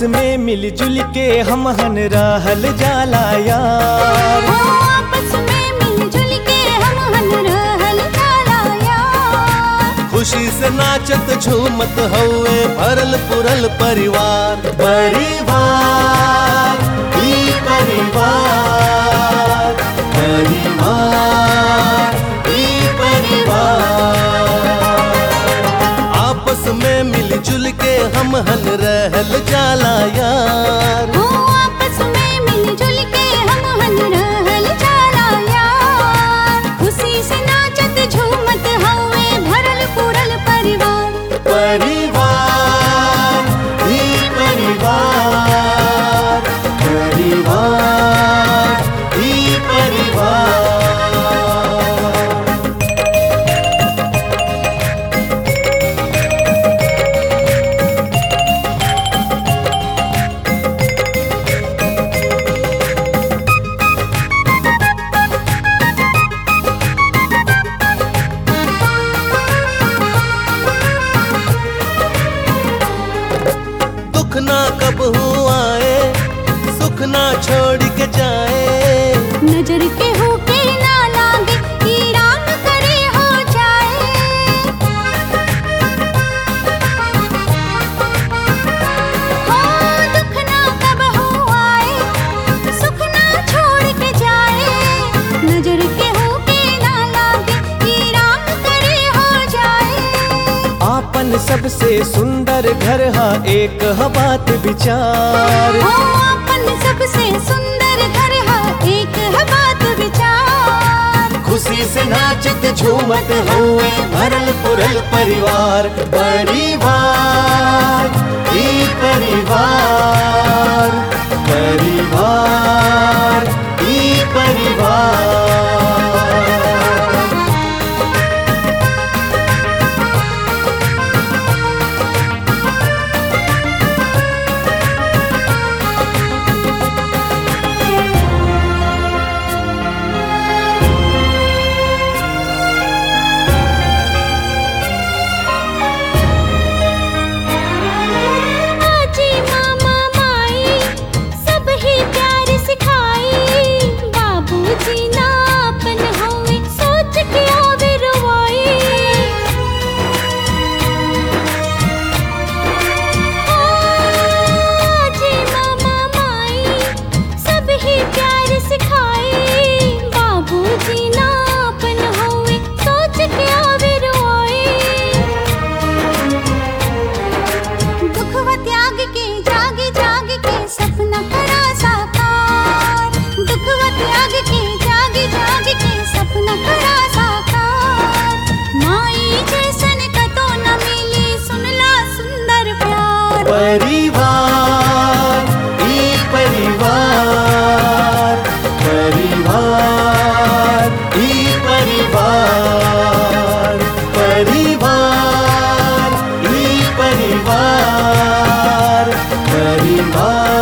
में मिलजुल के हम हन रहल जाला यार हो आपस में मिलजुल के हम हन रहल जाला यार खुशी से नाचत झूमत हौवे भरल पुरल परिवार परिवार ई परिवार परिवार ई परिवार आपस में मिलजुल के हम हल रहल जाला यार हो आपस में मिलजुल के हम हन रहल जाला यार खुशी से नाचत झूमत हवे भरल पूरल परिवार परिवार ही परिवार परिवार ही परिवार दुख ना कब आए सुख ना छोड़ के जाए नजर के होके ना लागे कि राम करे हो जाए हो दुख ना कब हो आए सुख ना छोड़ के जाए नजर के होके ना लागे कि राम करे हो जाए आपन सबसे सुंदर घर हा एक ह बात विचार हो अपन सबसे सुंदर घर है एक है बात विचार खुशी से नाचत झूमत हुए भरल पुरल परिवार परिवार ही परिवार परिवार ही परिवार आजी मामा माई सब ही प्यार सिखाई बाबूजी ना अपन होवे सोच के आवे रवाई आजी मामा माई सब ही प्यार सिखाई बाबूजी ना अपन होवे सोच के आवे रवाई दुख व त्याग के जागे जाग के सपना करा साकार दुख व त्याग के जागे जाग के सपना करा साकार माई जैसन कतो न मिली सुनला सुंदर प्यार परिवार ही परिवार परिवार ही परिवार परिवार ही परिवार परिवार